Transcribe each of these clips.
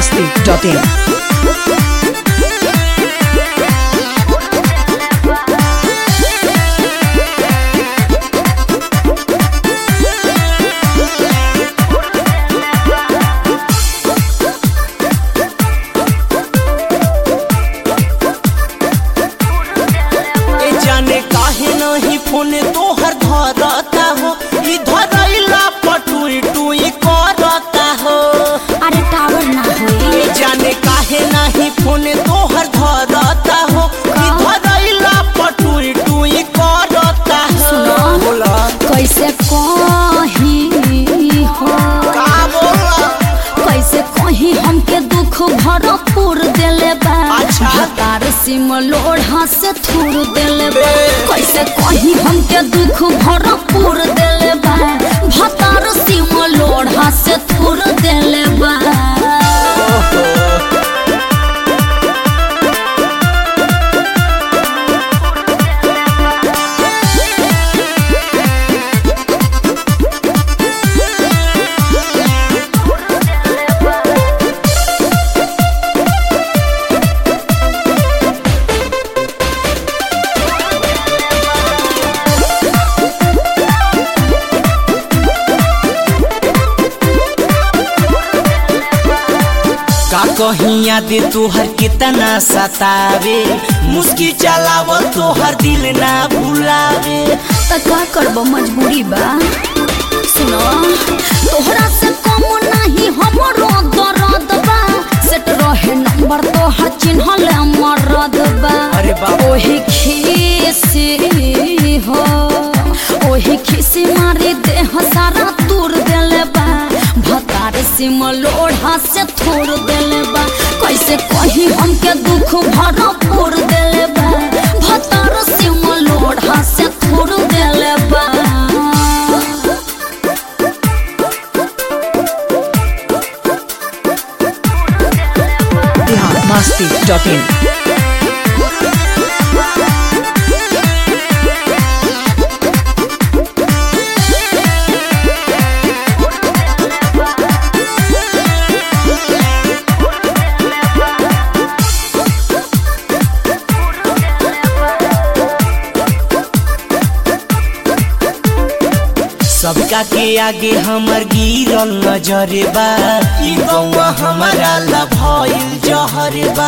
biharmasti.in ए जाने काहे नहीं फोन तोहर धरता हो ई धरैला पटुई टुई करता हो अरे टावर ना होई ए जाने काहे नहीं फोन तोहर धरता हो ई धरैला पटुई टुई करता हो सुनो। बोला कैसे कही हो का बोला कैसे कही हमके दुख भरपूर देले बा अच्छा। हतार सिम लोढ़ा से थूर देले बा बे। कैसे कही हमके दुख भरपूर देले बा भतार सिम लोढ़ा से थूर देले बा का कहीं याद तोहर कितना सतावे मुस्की चलावल तोहर दिल ना भुलावे त का करब मजबूरी बा सुनो तोहरा से कम नहीं हमरो दर्द बा सेट रहे नंबर तोहर चिन्हल मरद बा अरे बाप। ओही खीसी हो ओही खीसी मारी देह सारा तूर देले बा भतार सिम लोढ़ा से थोड़ देले बा कैसे कही हमके दुख भरपूर देले बा भतार सिम लोढ़ा से थोड़ देले बा biharmasti.in सबका के आगे हमर गिरल नजरे बा ई गौवा हमारा ला भइल जहरे बा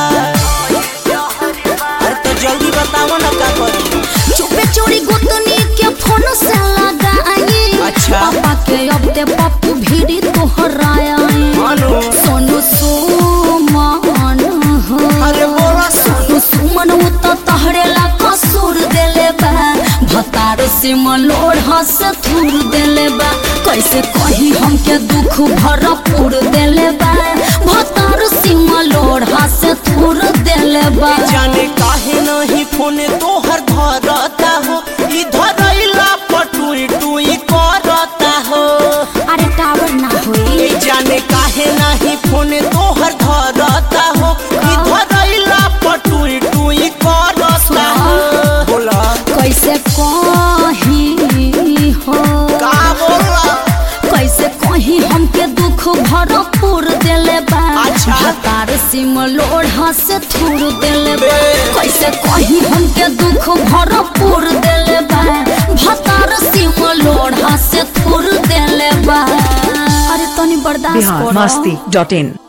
अरे तो जल्दी बताओ ना का करी चुपे चोरी गुतनी के फोन से लगाई अच्छा। पापा के अब ते पप्पू भीड़ी तोहराया मानो सोनू सुमन हो अरे बोला सोनू सुमन उ तो तहरे ला कसूर देले बा भतार से मलोढ़ से थूर देले बा कैसे कही हमके दुख भरपूर देले बा भतार से मलोढ़ से थूर देले बा जाने काहे नहीं फोन तोहर धरता हो ई धरैला पटुई टुई करता हो अरे टावर ना होई ए जाने काहे नहीं फोन तोहर धरता हो ई धरैला पटुई टुई करता हो बोला कैसे कही हो का बोला कैसे कही हमके दुख भरपूर देले बा अच्छा। हतार सिम लोढ़ा से थूर देले बा बे। कैसे कही हमके दुख भरपूर देले बा भतार सिम लोढ़ा से थूर देले बा अरे तनी बर्दाश्त करो biharmasti.in